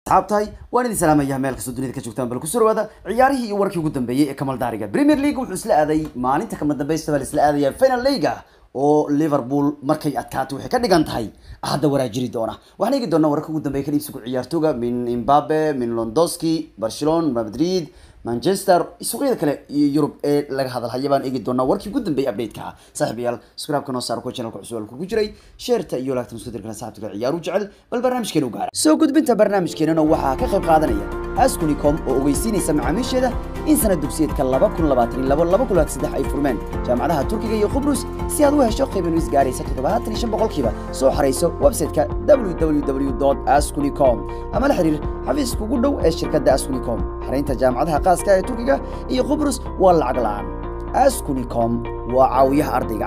asxaabtahay waan idin salaamayaa meel kastoo dunida ka joogtaan bal kusoo dhawaada ciyaarihii iyo warkii ugu dambeeyey ee kamal daariga premier league wuxuu isla aaday maalinta kama dambeysta baa la isla aadaya final leaga oo liverpool markay adkaato waxay ka dhigan tahay hadda waraajiri doona waxaan eegi doonaa wararka ugu dambeeya ka iibsigu ciyaartooga min imbabe min londoski barcelona madrid manchester suuqyada kale iyo yurub ee laga hadalhaya baan eegi doonaa warkii ugu dambeeyay update-ka saaxiibayaal subscribe-ka noo saar kuwa channelka cusub ku jiray sheerta iyo laagta muskudirkana saaxiibka ciyaaru jecel bal barnaamijkeena u gaara soo gudbinta barnaamijkeenana waxaa ka qayb qaadanaya askunicom oo ogeysiinaysa macaamiisheeda in sanad dugsiyeedka laba kun labaatan iyo labo laba kun labaatan saddex ay furmeen jaamacadaha turkiga iyo qubrus si aad u hesho qiimo nuis gaaraysa toddobaatan iyo shan boqolkiiba soo xarayso website-ka www askunicom ama la xiriir xafiiska ugu dhow ee shirkadda askunicom xaraynta jaamacadaha qaaska ee turkiga iyo qubrus waa lacag la-aan askunicom waa caawiyaha ardayga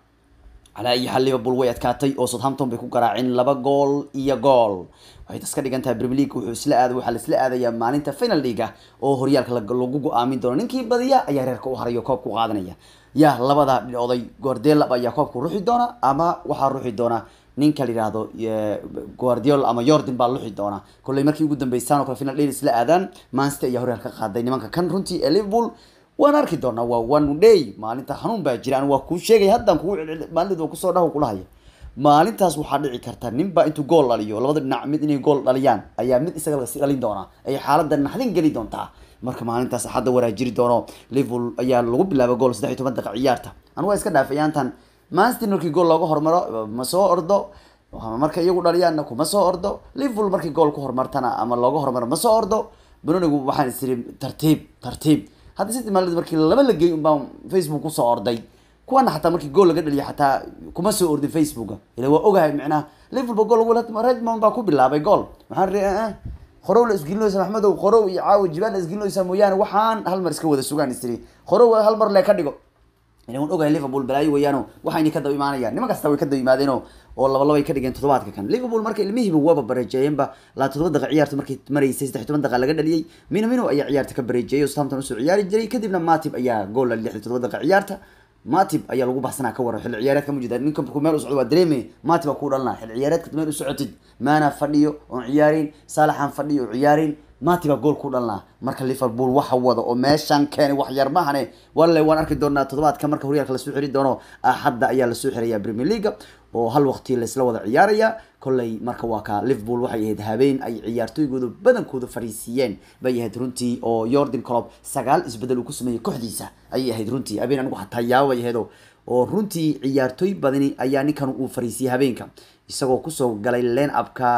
calaa iyo xal liverpool way adkaatay oo southampton bay ku garaaceen laba gool iyo gool waxay tas ka dhigan tahay premier league wuxuu isla aaday waxaa la isla aadayaa maalinta final leaga oo horyaalka lagu go-aamin doono ninkii badiya ayaa reerka u harayo koobka u qaadanaya ya labada oday guardiolab ayaa koobka ruxi doona ama waxaa ruxi doona ninka la yihahdo guardiola ama jordan baa luxi doona kolley markii ugu dambeysaan oo kale final day isla aadaan manchester ayaa horyaalka ka qaaday nimanka kan runtii ee liverpool waan arki doonaa waa one day maalinta xanuun baa jira an waa kuu sheegay haddaan kugu maalid waa kusoo dhaho kulahaya maalintaas waxaa dhici karta ninba intuu gool dhaliyo labada dhinac mid inay gool dhaliyaan ayaa mid isaga lasi dhalin doonaa ay xaaladda naxdin geli doontaa marka maalintaas hadda waraajiri doono liverpool ayaa lagu bilaaba gool saddex iyo toban daqiiq ciyaarta anu waa iska dhaafay yaantan manchester markii gool looga hormaro ma soo ordo marka iyagu dhaliyaanna kuma soo ordo liverpool markii gool ku hormartana ama looga hormaro ma soo ordo benonigu waxaan is iri tartiib tartiib hadda sidii maalid markii laba la geey unbaa facebook kusoo orday kuwana xataa markii gool laga dhaliya xataa kuma soo ordin facebooka ila waa ogahay micnaha liverpool ba gool redmond baa ku bilaabay gool maxaan ri qorow la isgelinaysa maxmedow qorow iyo caawa jibaan la isgelinaysa mooyaane waxaan hal mar iska wada sugaan istiri qorow hal mar le ka dhigo ila waan ogahay liverpool balaayo weeyaano waxayna ka daba imaanayaan niman kasta way ka daba yimaadeen oo laba labay ka dhigeen toddobaadka kan liverpool marka ilmihiiba waaba bareejeeyeenba laa toddoba daqiiq ciyaarta markay maraysay saddex toban daqiiq laga dhaliyey mino mino ayaa ciyaarta ka bareejeeyay oo southampton usoo ciyaari jiray kadibna matib ayaa gool la lixday toddoba daqiiq ciyaarta matib ayaa lagu baxsanaa ka waran xilli ciyaareedka ma jida ninka meel u socdo waa dareeme matib aa ku dhalnaa xilli ciyaareedka meel u socotid maana fadhiyo oon ciyaarin salaxan fadhiyo oo ciyaarin mati baa gool ku dhalnaa marka liverpool waxa wada oo meeshan keenay wax yar mahane walle waan arki doonaa toddobaadka marka horyaalka lasoo xiri doono axadda ayaa lasoo xiraya premier league oo hal waqti laisla wada ciyaaraya kolley marka waa ka liverpool waxay ahayd habeen ay ciyaartooygooda badankooda fariisiiyeen bay ahayd runtii oo jordan clob sagaal isbedel uu ku sameeyey kooxdiisa ayay ahayd runtii habeen anigu xataa yaaba bay ahayd oo runtii ciyaartooy badani ayaa ninkan uu fariisiyey habeenka isagoo kusoo galay line upka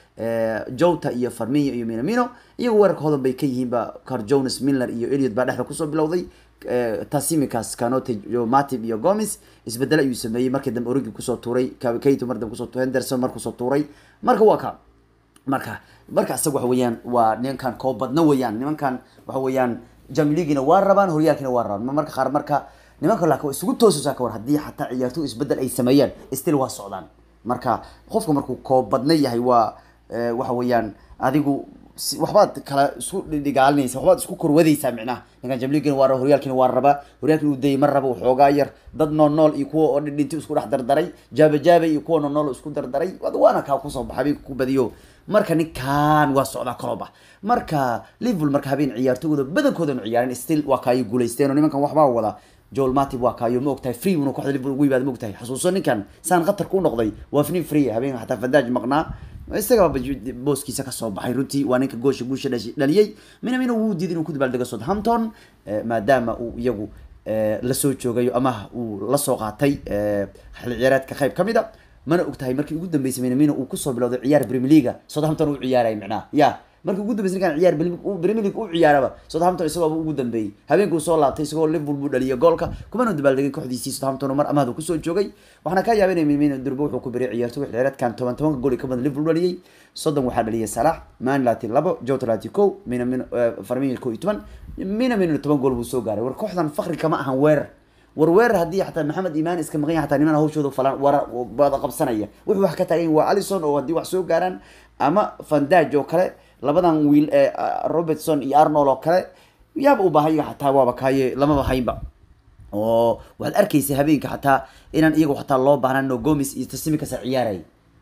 jota iyo farmiyo iyo minamino iyagu weerarka hodan bay ka yihiinba car jones miller iyo eliot baa dhexda kusoo bilowday tasimikas canote matib iyo gomes isbedel ayuu sameeyey markii dambe origi kusoo tuuray kato mar dambe kusoo henderson mar kusoo tuuray marka waa ka marka marka isaga waxa weeyaan waa nimankan koobadna weeyaan nimankan waxa weeyaan jamligina waa rabaan horyaalkina waa rabaan marka qaar marka nimanka laakiin waa isugu toosaysaa ka war haddii xataa ciyaartoy isbedel ay sameeyaan still waa socdaan marka qofka markuu koobadna yahay waa waxa weeyaan adigu waxbaad kala isku dhigaalinaysa waxbaad isku korwadaysaa micnaha ninkan jamligina waa raba horyaalkina waa rabaa horyaalkina uu dayay ma raba waxoogaa yar dad nool nool iyo kuwa oo dhidhinti isku dhex dardaray jaaba jaaba iyo kuwa nool nool isku dardaray waana kaa kusoo baxa habeenka ku badiyo marka ninkan waa socdaa koloba marka liverpool marka habeen ciyaartooyooda badankooda nu ciyaareen still waa kaayay guulaysteen oo nimankan waxbaa wada joel matib waa kaayo ma ogtahay free una kooxda liverpool ugu yimaada ma ogtahay xasuuso ninkan saan khatar ku noqday waa fnin free habeen xataa fadaaj maqnaa isagaba booskiisa kasoo baxay runtii waa ninka goosha guusha dhaliyey minamina wuu diiday inuu ku dabaaldego southampton maadaama uu iyagu lasoo joogayo ama uu lasoo qaatay xilli ciyaareedka qayb ka mid a mana ogtahay markii ugu dambeysay minamina uu kusoo bilowday ciyaar premier leaga southampton uu ciyaaraya micnaha ya markii ugu dambeysay ninkan ciyaar premier league u ciyaaraba southampton isagooba ugu dambeeyey habeenkuu soo laabtay isagoo liverpool buu dhaliyay goolka kumana dabaaldegay kooxdiisii southampton mar amaahdu kusoo joogay waxaana ka yaabay inay minmina durbo wuxuu ku beriyay ciyaartoy xilciyaareedkan toban tobanka gool ka badan liverpool dhaliyay soddon waxaa dhaliyay salax man lati labo jota lati kow minamino farmiyo kow iyo toban minamino toban gool buu soo gaaray war kooxdan fakri kama ahan weerar war weerar haddii xataa maxamed imaan iska maqan yahay xataa niman hawshooda falan wara bada qabsanaya wuxuu wax ka taagan waa alison oo haddii wax soo gaaraan ama fandaj oo kale labadan wiil ee robertson iyo arnold oo kale yaaba u baahaya xataa waaba kaaye lamaba haynba oo waxaad arkaysa habeenka xataa inaan iyagu xataa loo baahnaan no gomis iyo tasimikas ciyaaraya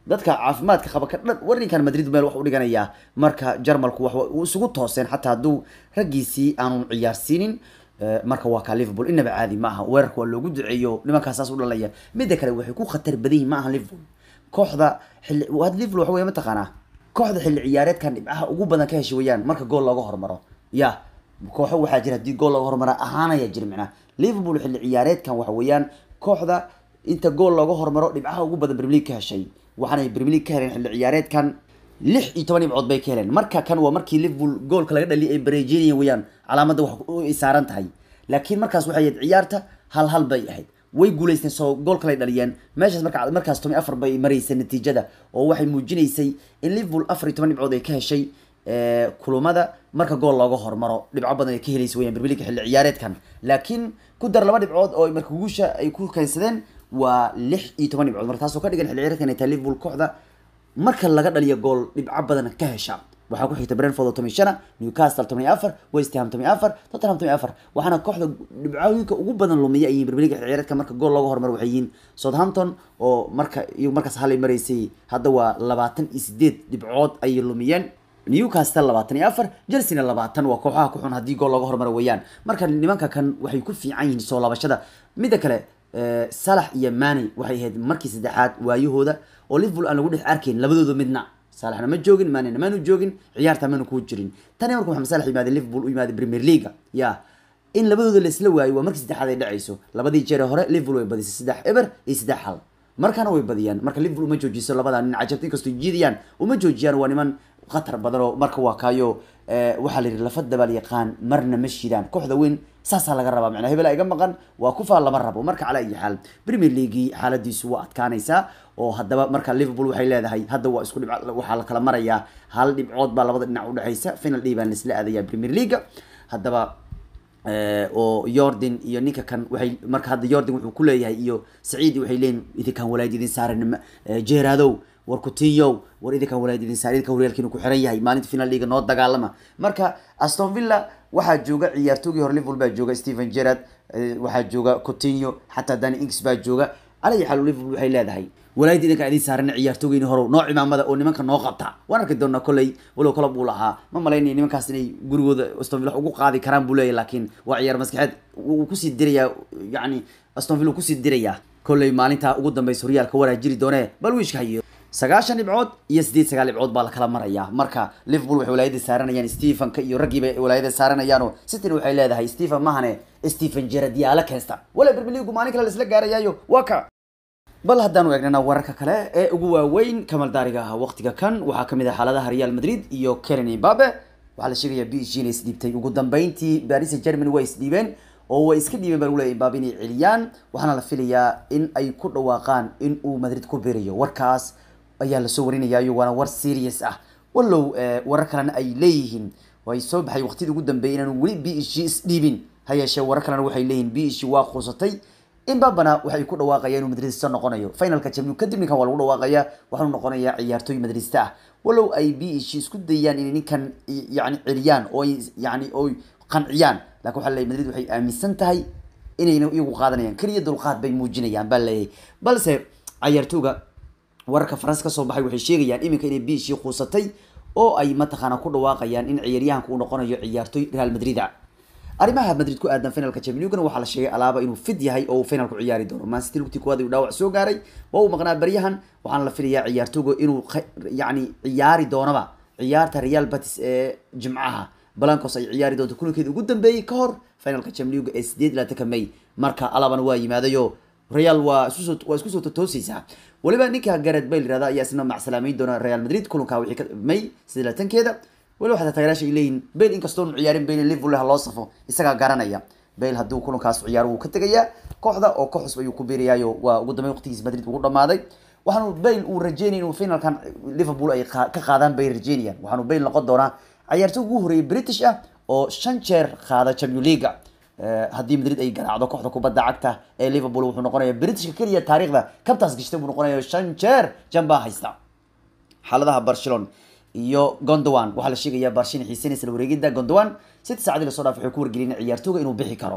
dadka caafimaadka qaba ka dhan warinkan madrid meel wax u dhiganayaa marka jarmalku wax uu isugu tooseen xataa hadduu raggiisii aanu ciyaarsiinin marka waa kaa liverpool inaba caadi ma aha weerarka waa loogu duceeyo nimankaas saas u dhalaya midda kale waxay ku khatar badan yihin ma aha liverpool kooxda xilli had liverpool waxa weya mataqaanaa kooxda xilli ciyaareedkan dhibcaha ugu badan ka heshay weyaan marka gool looga hormaro ya kooxo waxaa jira haddii gool looga hormara ahaanaya jira micnaa liverpool xilli ciyaareedkan waxa weeyaan kooxda inta gool looga hormaro dhibcaha ugu badan premier league ka heshay waxaanay premier league ka heleen xilli ciyaareedkan lix iyo toban dhibcood bay ka heleen marka kan waa markii liverpool goolka laga dhaliya ay bareejinayeen weyaan calaamadda wax ay saaran tahay laakiin markaas waxay ahayd ciyaarta hal hal bay ahayd way guuleysteen soo gool kalay dhaliyeen meeshaas marka markaas toban afar bay maraysay natiijada oo waxay muujinaysay in liverpool afar iyo toban dhibcood ay ka heshay kulumada marka gool looga hormaro dhibco badan ay ka helaysa weyaan premier league xilli ciyaareedkan laakiin ku dar laba dhibcood oo marka guusha ay ku keensadeen waa lix iyo toban dhibcood marka taasoo ka dhigan xilli ciyaareedkan ay tahay liverpool kooxda marka laga dhaliyo gool dhibco badan ka hesha waxaa ku xigta brentford oo toban shana newcastle toban iyo afar west ham toban iyo afar tottenham toban iyo afar waxaana kooxda dhibcooyinka ugu badan lumiya ay yihiin premier league ciyaareedka marka gool looga hormaro waxay yihiin southampton oo marka iyo markaas halay maraysay hadda waa labaatan iyo sideed dhibcood ayay lumiyeen newcastle labaatan iyo afar chelsea-na labaatan waa kooxaha ku xun haddii gool looga hormaro weeyaan marka nimanka kan waxay ku fiican yihiin soo laabashada midda kale salax iyo mani waxay ahayd markii saddexaad waayahooda oo liverpool aan lagu dhex arkayn labadooda midna salaxna ma joogin manina maanu joogin ciyaarta maanu ku jirin tani marka maxamed salax yimaade liverpool u yimaade premier leaga ya in labadooda laisla waayo waa markii saddexaad ay dhacayso labadii jeer hore liverpool way badisay saddex eber iyo saddex hal markana way badiyaan marka liverpool uma joojiso labada nin cajabta inkastoo jiidayaan uma joojiyaan waa niman khatar badan oo marka waa kaayo waxaa la yidhi lafa dabaal yaqaan marna ma shidaan kooxda weyn saasaa laga rabaa macnaa hebela iga maqan waa kufaa lama rabo marka calaa iyo xaal premier leaguei xaaladiisu waa adkaanaysaa oo haddaba marka liverpool waxay leedahay hadda waa isku dhibc waxaa la kala marayaa hal dhibcood baa labada dhinac udhexaysa final day baan laisla aadayaa premier leaga haddaba oo yordan iyo ninka kan waxay marka hadda yordan wuxuu kuleeyahay iyo saciid waxay leeyihin idinkaan walaad idin saaran jeeraadow war kutinyow war idinkaan walaad idin saar idinka horyaalkiinu ku xiran yahay maalinta final leaga noo dagaalama marka aston villa waxaa jooga ciyaartoogii hore liverpool baa jooga stephen gerard waxaa jooga coutinho xataa dani ings baa jooga calaya xaal liverpool waxay leedahay walaayada idinkaan idin saarana ciyaartoogeyni horow noo cimaamada oo nimanka noo qabta waan arki doonaa kolley walow kala buu lahaa ma malaynaya nimankaas inay gurigooda aston villa ugu qaadi karaan buu leeyahy laakiin waa ciyaar maskaxeed wuu kusii dirayaa yacni aston villa kusii dirayaa kolley maalintaa ugu dambeysa horyaalka waraa jiri doonee bal wiishka hayo sagaashan dhibcood iyo sideed sagaal dhibcood baa lakala marayaa marka liverpool waxay walaayada saaranayaan stephenka iyo raggiiba walaayada saaranayaano cityn waxay leedahay stephen mahane stephen gerard yaala keensta wala premier leagu maalin kale laisla gaarayaayo waa ka bal haddaanu eegnana wararka kale ee ugu waaweyn kamaldaariga ah waqtiga kan waxaa kamid ah xaaladaha real madrid iyo kelen imbabe waxaa la sheegaya b g inay isdhiibtay ugu dambeyntii paris germany way isdhiibeen oo way iska dhiibeen baa lagu leeyahy imbabe inay celiyaan waxaana la filayaa in ay ku dhawaaqaan in uu madrid ku beerayo warkaas ayaa lasoo warinayaayo waana war serious ah wallow warar kalena ay leeyihiin way soo baxay waqtidii ugu dambeeyay inaanu weli b h g isdhiibin ha yeeshee warar kalena waxay leeyihiin b h g waa quusatay imbabana waxay ku dhawaaqaya inuu madridista noqonayo finalka champion kadib ninkan waa lagu dhawaaqaya waxaanu noqonayaa ciyaartooy madridista ah wallow ay b h g isku dayaan inay ninkan yani celiyaan oo yani oy qanciyaan lakin waxa leeyahy madrid waxay aaminsan tahay inayna iyagu qaadanayaan keliya dulqaad bay muujinayaan baa leeyahay balse ciyaartooga wararka faransa kasoo baxay waxay sheegayaan iminka inay b h g quusatay oo ay mataqaana ku dhawaaqayaan in ciyaaryahanka uu noqonayo ciyaartooy real madrid a arrimaha madrid ku aadan finalka champions league waxaa la sheegay alaaba inuu fit yahay oo uu finalku ciyaari doono man city lugtii kuwaad uu dhaawac soo gaaray waa uu maqnaa baryahan waxaana la filayaa ciyaartooga inuu yacni ciyaari doonaba ciyaarta real batis ee jimcaha balancos ay ciyaari doonto kulankeeda ugu dambeeyey ka hor finalka champions league ee sideed labaatanka may marka alabana waa yimaadayo real waa isusoo waa isku soo totoosaysaa waliba ninka garet bay yirahda ayaa isna macsalaameyn doona real madrid kulanka wixii ka may sidii latankeeda waliba xataa taageeraasha ay leeyihin bale inkastoo nu ciyaarin bale liverpool ha loo safo isagaa garanaya bale hadduu kulankaas ciyaaro wuu ka tegayaa kooxda oo ka cusub ayuu ku biirayaayo waa ugu dambeyn waqtigiis madrid ugu dhamaaday waxaanu bale uu rajeynaya inuu finalkan liverpool ay ka qaadaan bay rajeynayaan waxaanu bale noqon doonaa ciyaartooy ugu horeeyay british ah oo shan jeer qaada champion leaga haddii madrid ay garaacdo kooxda kubadda cagta ee liverpool wuxuu noqonaya britishka keliya taariikhda kabtaas gashtay buu noqonaya shan jeer jambaa haysta xaaladaha barcelona iyo gondowan waxaa la sheegayaa barshina xiisanaysa la wareegida gondowan sita saacadii lasoo dhaaf waxay ku wargeliyeen ciyaartooga inuu bixi karo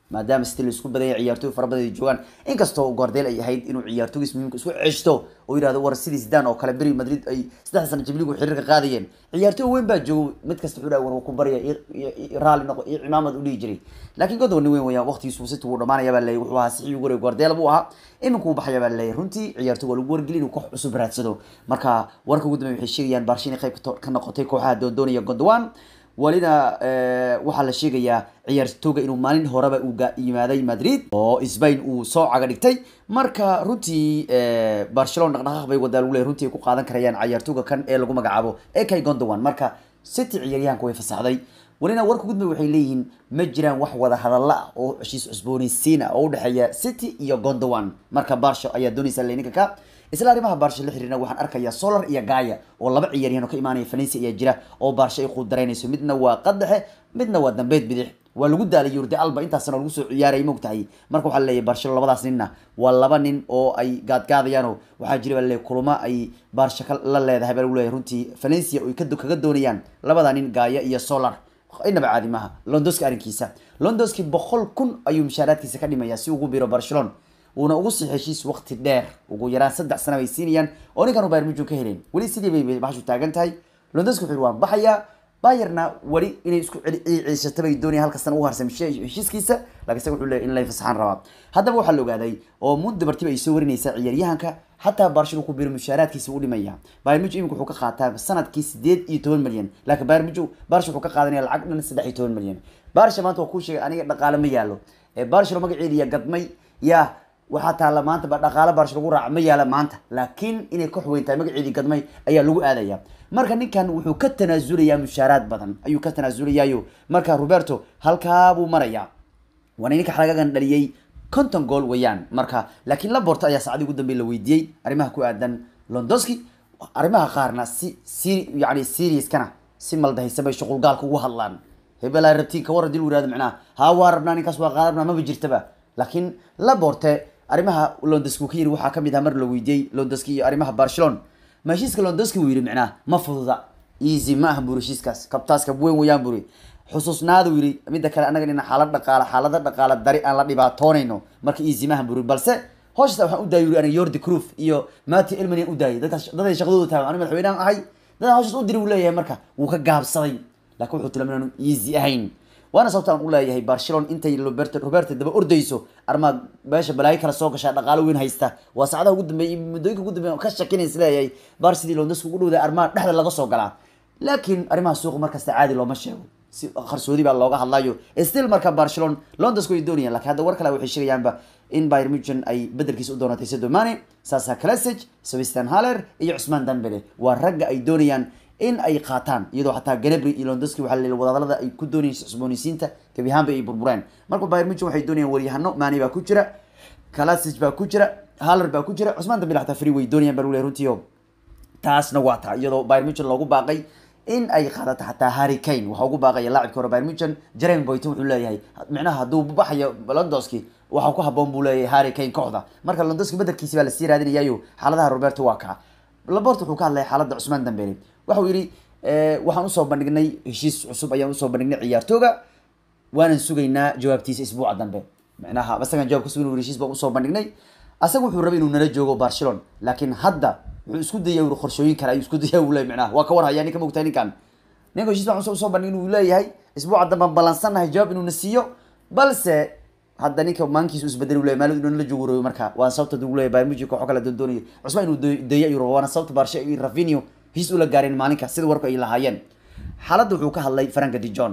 maadaama city la isku badaya ciyaartooy fara badan ay joogaan inkastoo gordeel ay ahayd inuu ciyaartoogiis muhiimka isku ceshto oo yidhahdo war sidii zidane oo kale beri madrid ay saddex sana jibligu xiriirka qaadayeen ciyaartooy weyn baa joogo mid kasta wuxuu dhahay war ku barya raalli noqo iyo cimaamad u dhihi jiray laakiin godon weyn weyaan waqtigiisu city wuu dhamaanaya baa leeyay wuxuu ahaa sixii ugu horeey gordeel buu ahaa iminku baxaya baa leeyay runtii ciyaartooy waa lagu wargeli inuu koox cusub raadsado marka warka ugu dambeya waxay sheegayaan baarsha inay qayb ka noqotay kooxaha doondoonaya gondwan walina waxaa la sheegayaa ciyaartooga inuu maalin horeba uu yimaaday madrid oo sbain uu soo caga dhigtay marka runtii barcelona dhaqdhaqaaq bay wadaa lagu leey runtii ay ku qaadan karayaan ciyaartooga kan ee lagu magacaabo ekay gondowan marka city ciyaaryahanka way fasaxday walina warka gudmay waxay leeyihiin ma jiraan wax wada hadalla ah oo heshiis cusboonaysiin ah oo udhexeeya city iyo gondowan marka barsha ayaa doonaysa leninka ka isla arrimaha baarsha la xiriirna waxaan arkayaa solar iyo gaaya oo laba ciyaaryahan oo ka imaanaya falensi ayaa jira oo baarsha ay quudaraynayso midna waa qadaxe midna waa dambeed bidix waa lagu daalay yurdi alba intaasna lagu soo ciyaarayay mogtahay marka waxaa leeyahay baarsha labadaas ninna waa laba nin oo ay gaadgaadayaanoo waxaa jira baa leeyahay kulamo ay baarsha la leedahay baa lagu leeyahay runtii valencia oo kaga doonayaan labada nin gaaya iyo solar inaba caadi maaha londoski arrinkiisa londoski boqol kun ayuu mushaaraadkiisa ka dhimaya si ugu biro barcelona uuna ugu sii heshiis waqti dheer ugu yaraan saddex sana bay siinayaan oo ninkan bayr mujo ka heleen weli sidii bay baxshu taagan tahay londoski wuxuu waan baxayaa bayerna weli inay isku ciishato bay doonaya halka sana ugu harsan heshiiskiisa laakiin isaga wuxuu leeyahy in lay fasaxaan rabaa haddaba waxaa la ogaaday oo muddo bartiba ay soo warinaysaa ciyaaryahanka xataa barshil ku biro mushaaraadkiisa u dhimaya bayr mujo imika wuxuu ka qaataa sanadkii sideed iyo toban milyan laakiin bayr mujo barsha wuxuu ka qaadanaya lacag dhan saddex iyo toban milyan barsha maanta waa kuu sheegay aniga dhaqaale ma yaalo barshilo magaceediya gadmay yaa waxaa taalla maanta ba dhaqaale baarsha lagu raaca ma yaala maanta laakiin inay ka xuweyn tahay magaceedii gadmay ayaa lagu aadaya marka ninkan wuxuu ka tanaasulayaa mushaaraad badan ayuu ka tanaasulaya marka roberto halkaa buu marayaa waana ninka xalagagan dhaliyey conton gool weeyaan marka laakiin laborto ayaa saacadii ugu dambey la weydiiyey arrimaha ku aadan londoski arrimaha qaarna si si yani seriouskana si maldahaysan bay shuqul gaalka ugu hadlaan hebelaa rabtiin ka war hadii lagu yihahdo macnaha haa waa rabnaa ninkaas waa qaada rabnaa maba jirtaba laakiin laborte arrimaha londoski uu ka yiri waxaa kamid ah mar la weydiiyey londoski iyo arrimaha barcelona ma heshiiska londoski uu yidhi macnaha ma fududa easy ma aha buri heshiiskaas kabtaaska weyn weeyaan buri xusuusnaadu yidhi midda kale annaga nina xaalad dhaqaala xaalada dhaqaala dari aan la dhibaatoonayno marka easy ma aha buri balse hooshasa waxaan u daayay yuri aniga yordi cruf iyo mati elmanian u daayay dadkaas daday shaqadooda tahay aniga madaxweynahan ahay dadan hooshas u diri uu leeyahay marka wuu ka gaabsaday laakiin wuxuu tilmaamay inaanu easy ahayn waana sababta aan u leeyahay barcelona intay roberto roberto daba ordayso armaa meesha balaayo kala soo gashaa dhaqaalo weyn haysta waa saacadaha ugu dambeeyay muddooyinka ugu dambeeya ka shakinaysa leeyahay bar sidii londoska ugu dhowday armaa dhexda laga soo galaa laakiin arrimaha suuqa markasta caadi looma sheego si qarsoodi baa looga hadlayo still marka barcelona londonska way doonayaan lakiin hadda war kale waxay sheegayaanba in bayr mugen ay bedelkiisa u doonatay sedo mane sasa classic sebastian haller iyo cusmaan dambele waa ragga ay doonayaan in ay qaataan iyadoo xataa ganabri iyo londoski waxaa la wadahadalada ay ku doonayeen cusboonaysiinta gebi ahaanba ay burbureen marka bayr mugen waxay doonayaan waryahano mani baa ku jira classic baa ku jira haller baa ku jira cusmaan dambele xataa free way doonayaan baa lule runtiio taasna waa taa iyadoo bayr mugen loogu baaqay in ay qaadato xataa harry kane waxaa ugu baaqaya laacibka hore bayr mugen jeremy boyton wuxuu leeyahay micnaha hadduu baxayo londoski waxaa ku haboon buu leeyahay harry kane kooxda marka londoski bedelkiisi baa lasii raadinayayo xaaladaha roberto waa kaa labort wuxuu ka hadlaya xaaladda cusmaan dambele waxau yidhi waxaan usoo bandhignay heshiis cusub ayaan usoo bandhignay ciyaartooga waanan sugaynaa jawaabtiisa isbuuca dambe micnaha isagaan jawab ka sugin heshiis baan usoo bandhignay asaga wuxuu rabay inuu nala joogo barcelona laakiin hadda wuxuu isku daya uri qorshooyin kale ayuu isku daya uu leeyahy micnaha waa ka war hayaa ninka mogtahay ninkan ninka heshiis baan usoo bandhignay inuu leeyahay isbuuca dambe aan balansannahay jawaab inuu na siiyo balse hadda ninka maankiisu isbedel leeyahy maalin inuu nala joogo rabay marka waa sababta uu leeyahy bayern munich kooxo kale doondoonaya cusmaan inuu deeya ayuu rabo waana sababta barshe iyo rafinio heshiis ula gaareen maalinka sida warku ay lahaayeen xaaladda wuxuu ka hadlay franka dijon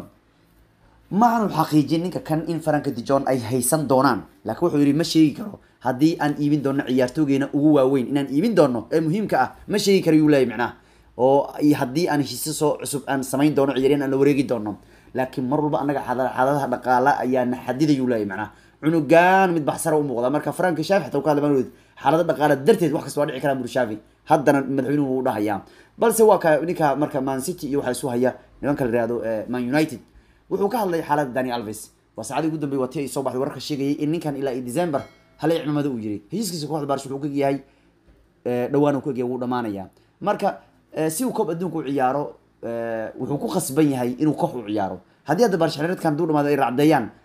ma aanu xaqiijin ninka kan in franka dijon ay haysan doonaan laakiin wuxuu yidhi ma sheegi karo haddii aan iibin doono ciyaartoogeena ugu waaweyn inaan iibin doono ee muhiimka ah ma sheegi karo yuu leeyahy macnaha oo haddii aan heshiisyo soo cusub aan samayn doono ciyaaryan aan la wareegi doono laakiin mar walba annaga xaaladaha dhaqaala ayaana xadidayuu leeyahy macnaha cunugaan mid baxsara u muuqda marka franka shaafi xataa ka hadla maanood xaalada dhaqaala darteed wax kasta waa dhici karaa buri shaafi haddana madaxweynuhu wuu dhahayaa balse waa ka ninka marka man city iyo waxaa isu haya nimanka la yihahdo man united wuxuu ka hadlay xaaladda dani alves waa saacadii ugu dambey waa tii ay soo baxday wararka sheegayay in ninkan ilaa iyo december halay cimamada uu yiri heshiiskiisa kooxda barsh wuxuu ka yahay dhawaan uu ka egyahay wuu dhamaanaya marka si uu koob adduunka u ciyaaro wuxuu ku khasban yahay inuu koox u ciyaaro haddii hadda barsh xiriiradkan hadduu dhamaado ay racdeeyaan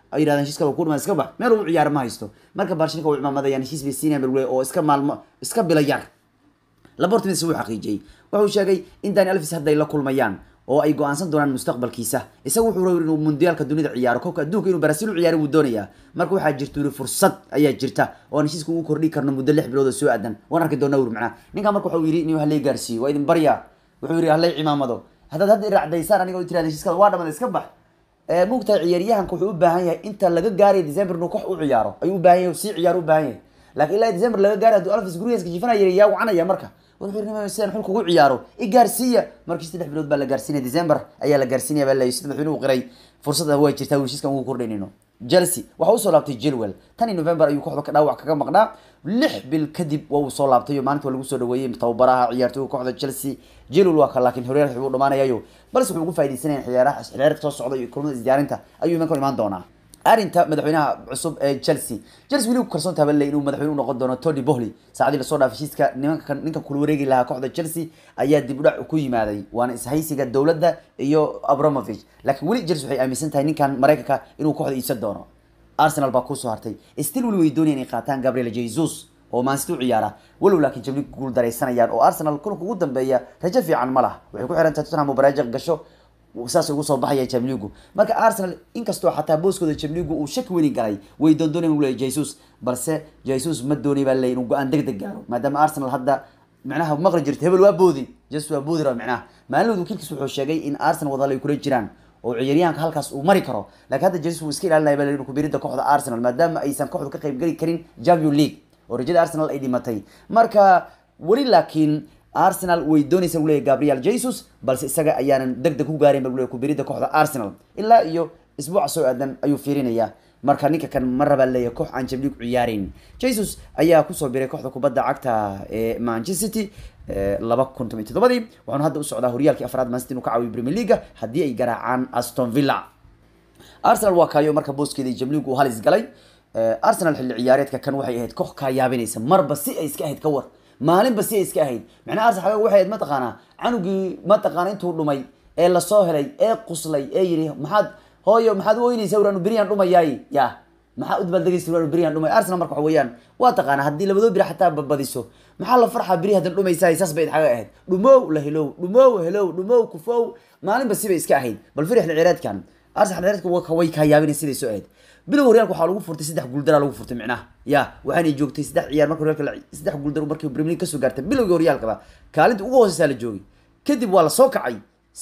ay yidhahdeen heshiiska waa ku dhiman iska bax meel uu ciyaaro ma haysto marka barcelona waa cimaamadayaan heshiis bay siinayaan bal oo iska maalmo iska bila yar labortimis wuu xaqiijiyey wuxuu sheegay in dani alvis hadday la kulmayaan oo ay go-aansan doonaan mustaqbalkiisa isaga wuxuu rabay inuu mundiyaalka dunida ciyaaro koobka adduunka inuu baraasiil u ciyaaro wuu doonayaa marka waxaa jirta uri fursad ayaa jirta oo aan heshiiska ugu kordhi karno muddo lix bilood oo soo aadan waan arki doonaa uri macnaa ninkan marka wuxuu yidhi inuu halay gaarsiiyo waa idin baryaa wuxuu yidhi halay cimaamado haddaad hadda iracdaysaan aniga tirahda heshiiskada waa dhamada iska bax mugtahay ciyaaryahanka wuxuu u baahan yahay inta laga gaarayo december inuu kox u ciyaaro ayuu u baahan yahay sii ciyaaro u baahan yahay laakiin ilaa december laga gaarayo hadduu alvis gurigeeska jifanaya yaa wacanaya marka sidaan xulka ugu ciyaaro i gaarsiiya markii saddex bilood baa la gaarsiinaya december ayaa la gaarsiinaya baa la sida madaxweynuhu qiray fursada way jirtaa heshiiskan ugu kordhaynayno chelsea waxaa usoo laabtay jilwell tan iyo november ayuu kooxda ka dhaawac kaga maqnaa lix bil kadib waa uu soo laabtay oo maalinta waa lagu soo dhaweeyey tababaraha ciyaartooyga kooxda chelsea jilwell waa ka laakiin horyaalka wuxuu dhamaanayayo balse wuxuu ugu faaidaysanaya ciyaaraha ciyaarka soo socda iyo kulmada isdiyaarinta ayuu imanka imaan doonaa arrinta madaxweynaha cusub ee chelsea chelsea weli ku kalsoon tahay bale inuu madaxweyne u noqon doono tony bohley saacadii lasoo dhaafay heshiiska nimanka ninka kula wareegi lahaa kooxda chelsea ayaa dib u dhac ku yimaaday waana ishaysiga dowladda iyo abramovich laakiin weli chelsea waxay aaminsan tahay ninkan maraykanka inuu kooxda iibsan doono arsenal baa kusoo hartay still weli way doonayaan inay qaataan gabriel jesus oo maansiti u ciyaara walow laakiin jabli guul daraysanayaan oo arsenal kulanka ugu dambeeya rajo fiican ma laha waxay ku xiran tahay tottenham baraajiq gasho saas ugu soo baxaya jamligu marka arsenal inkastoo xataa booskooda jamligu uu shaki weyni galay way doondoonay uu leeyahy jesus balse jesus ma doonay baa leeyahy inuu go-aan deg deg gaaro maadaama arsenal hadda macnaha maqli jirta hebel waa boodi jesus waa boodi raba macnaha maalinood wakiilkiis wuxuu sheegay in arsenal wadal ay kula jiraan oo ciyaaryahanka halkaas uu mari karo laakiin hadda jesus wuu iska ilaalinaya baa leeyahy kubiridda kooxda arsenal maadaama aysan kooxdu ka qayb geli karin champion league oo rajada arsenal ay dhimatay marka weli laakiin arsenal way doonaysa leeyahy gabriel jesus balse isaga ayaanan deg deg ku gaarin ba leeyahy kubiridda kooxda arsenal ilaa iyo isbuuca soo aadan ayuu fiirinaya marka ninka kan ma rabaa leeyahay koox aan jamlig ciyaarin jesus ayaa kusoo biray kooxda kubadda cagta ee manchester city laba kun toban iyo toddobadii waxaanu hadda u socdaa horyaalkii afraad man city inuu ka caawiyo premier leaga haddii ay garaacaan aston villa arsenal waa kaayo marka booskeeda jamligu uu halis galay arsenal xilli ciyaareedka kan waxay ahayd koox kaa yaabinaysa marba si ay iska ahayd ka war maalinba si ay iska ahayd macnaha arsenal xagaa waxay ahayd mataqaanaa canugii mataqaana intuu dhumay ee lasoo helay ee quslay ee yidhi maxaad hooyo maxaad u oynaysa uraanu beriyaan dhumayaay ya maxaa udbaaldegaysa uraanu beriyaan dhumay arsenal marka waxa weeyaan waa taqaana haddii labadoo biri xataa badbadiso maxaa la farxaa beri haddan dhumaysaay saas bay xaga ahayd dhumow la helow dhumow helow dhumow kufow maalinba sibay iska ahayd bal firi xilli ciyaareedkan arsenal xilli ciyaareedka way kaa yaabinay siday soo ahayd bilow horyaalka waxaa lagu furtay saddex guuldaraa lagu furtay micnaha ya waxaanay joogtay saddex ciyaar marka horyaalka saddex guuldar markii premier league kasoo gaartay bilowgii horyaalkaba kaalinta ugu hooseysaa la joogay kadib waa la soo kacay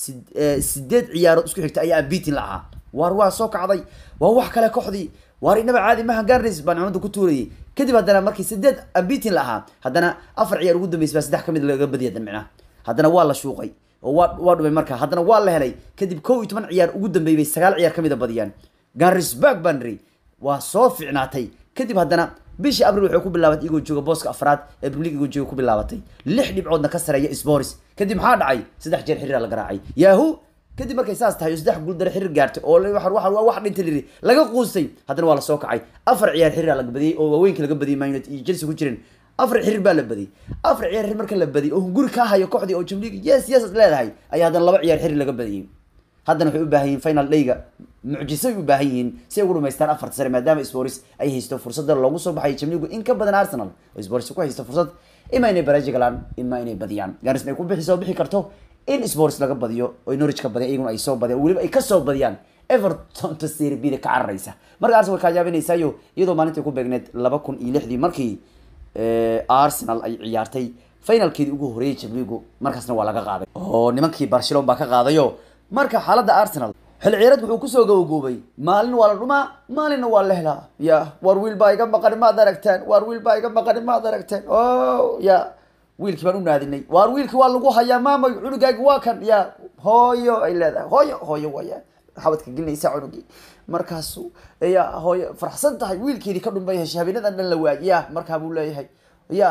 sideed ciyaarood isku xigta ayaa ambitin la ahaa waar waa soo kacday waa wax kale kooxdii waar inaba caadi maha garnis baan cimada ku tuurayay kadib haddana markii sideed ambitin la ahaa haddana afar ciyaar ugu dambeysay baa saddex kamid laga badiyay hadan micnaha haddana waa la shuuqay oo waa waa dhumay marka haddana waa la helay kadib kow iyo toban ciyaar ugu dambeeyay bay sagaal ciyaar kamid a badiyaan garisburg bandry waa soo ficnaatay kadib haddana bishii abril waxay ku bilaabatay igoo jooga booska afraad ee premier league igoo jooga ku bilaabatay lix dhibcoodna ka sareeya sporis kadib maxaa dhacay saddex jeer xiriira la garaacay yahu kadib markay saas tahay oo saddex guuldare xiriir gaartay oo waa wax dhintay liri laga quustay haddana waa lasoo kacay afar ciyaar xiriira laga badiyey oo waaweynka laga badiyey man united iyo chelsea ku jirin afar xiriir baa la badiyey afar ciyaar xiriir marka la badiyey oo hunguri kaa hayo kooxdii oo premier league yes yes leedahay ayaa haddana laba ciyaar xiriir laga badiyey haddana waxay u baahan yihiin final dayga mucjiso ay u baahan yihiin si ay ugu dhamaystaan afarta sare maadaama sporis ay haysto fursada loogu soo baxay jamligu in ka badan arsenal oo sporis ku haysto fursad ima inay baraaji galaan ima inay badiyaan garisna ay ku bixi soo bixi karto in sporis laga badiyo oo norwich ka badiyan iyaguna ay soo badiyaan weliba ay kasoo badiyaan everton ta serie b da ka cararaysa marka arsenal way kaa yaabinaysaayo iyadoo maalintii ku beegneed laba kun iyo lixdii markii arsenal ay ciyaartay finalkeedii ugu horeeyay jamligu markaasna waa laga qaaday oo nimankii barcelona baa ka qaadayo marka xaaladda arsenal xil ciyaareed wuxuu kusoo gabagaboobay maalin waa la dhumaa maalinna waa la helaa ya war wiil baa iga maqani maad aragteen war wiil baa iga maqani maad aragteen o ya wiilkii baan u naadinay waar wiilkii waa lagu hayaa maamay cunugaagi waa kan ya hooyo ay leedahay hooyo hooyo waya xabadka gelinaysa cunugii markaasu ya hooyo farxsan tahay wiilkeedii ka dhunbay heshay habeenadan dhan la waayay ya markaa buu leeyahay ya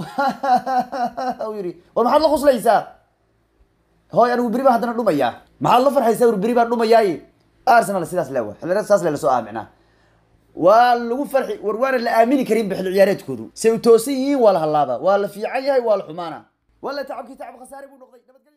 yiri war maxaad la quslaysaa hooy anigu beri baa haddana dhumayaa maxaad la farxaysaa ur beri baan dhumayaay arsenal sidaas leewa xilliyareed saas le lasoo aaminaa waa lagu farxi war waana la aamini karin ba xilli ciyaareedkoodu say u toosan yihiin waa la hallaaba waa la fiican yahay waa la xumaana waa la tacabkii tacab khasaare buu noqday nabadgelyo